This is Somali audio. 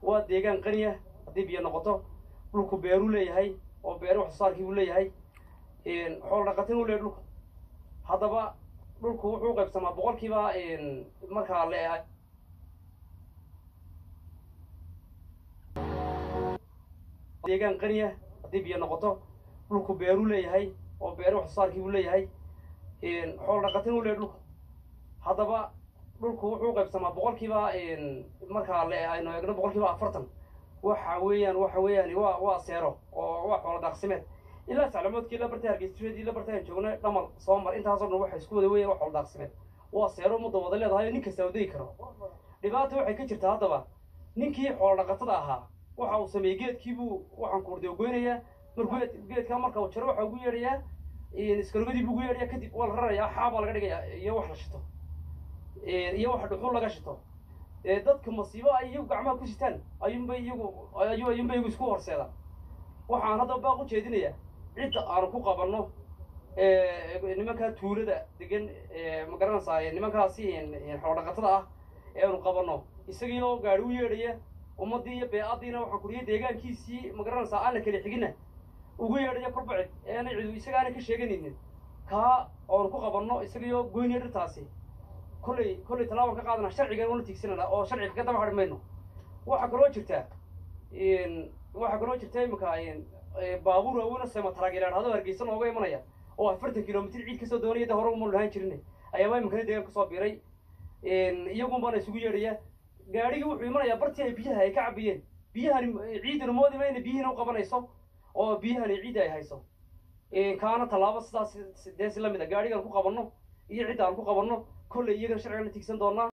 waa deegaan qaniya haddii biyo noqoto dhulku beeruu leeyahay oo beere wax soo saarkii buu leeyahay xoolo dhaqatin uu leeyahay dhulku haddaba dhulku wuxuu qaybsamaa boqolkiiba markaa le deegaan qaniya haddii biyo noqoto dhulku beeruu leeyahay oo beere wax soo saarkii buu leeyahay xoolo dhaqatin uu leeyahay dhulku haddaba dhulku wuxuu qaybsamaa boqolkiiba markaa le aynu eegno boqolkiiba afartan waxa weeyaan waxa weeyaan waa waa seero oo waa xoolo daaqsimeed ilaa saclamoodkii la bartay hargeysyadii la bartay aan joognay dhamal soo mar intaasoo dhan waxay isku wada weeyaan waa xoolo daaqsimeed waa seero mudda wada leedahay oo nin kasta wadegi karo dhibaata waxay ka jirtaa haddaba ninkii xoolo dhaqatada ahaa waxa uu sameeyey geedkiibuu waxaan kuurday goynayaa markuu geedkaa marka uu jaro waxa ugu yeedhayaa iskarogadii buu ugu yeedhayaa kadib waa la rarayaa xaabaa laga dhigayaa iyo wax la shito iyo wax dhuxul laga shito dadka masiibo ay iyagu gacmaha ku sitaan ayuunbay iyagu ayu ayuunbay iyagu isku horseedaan waxaan haddaba baaq u jeedinayaa cidda aanu ku qabanno nimankaa tuulada degan ma garanaysaa nimankaasi xoolo dhaqatada ah ee aanu qabanno isagiioo gaari u yeedhaya ummaddii iyo bee-addiina waxaan kuriya deegaankiisii ma garanaysaa aan la kala xigina ugu yeedhaya korbacid eena cidu isagaana ka sheeganaynin kaa oonu ku qabanno isagiioo goynaya dhirtaasi kolley kolley tallaabaan ka qaadana sharcigan una tiigsanana oo sharciga ka daba hadhi mayno waxaa kaloo jirta waxaa kaloo jirta imika baabuur awoona sema taraagelaadhado hargeysa nooga imanaya oo afartan kilomitr ciid kasoo doonaya da hore uma lahaan jirin ayaaba imikana deegaan kasoo biiray iyagun baana isugu yeedhaya gaadhigii wuxuu imanayaa bartii ay biyaha ay ka cabiyeen biyahani ciidana moodima ina biyihiina u qabanayso oo biyahani ciidda ay hayso kaana tallaabo sidaas dee si lamid a gaadhigaan ku qabanno iyo cidda aan ku qabanno kolley iyagana sharcigan la tiigsan doonaa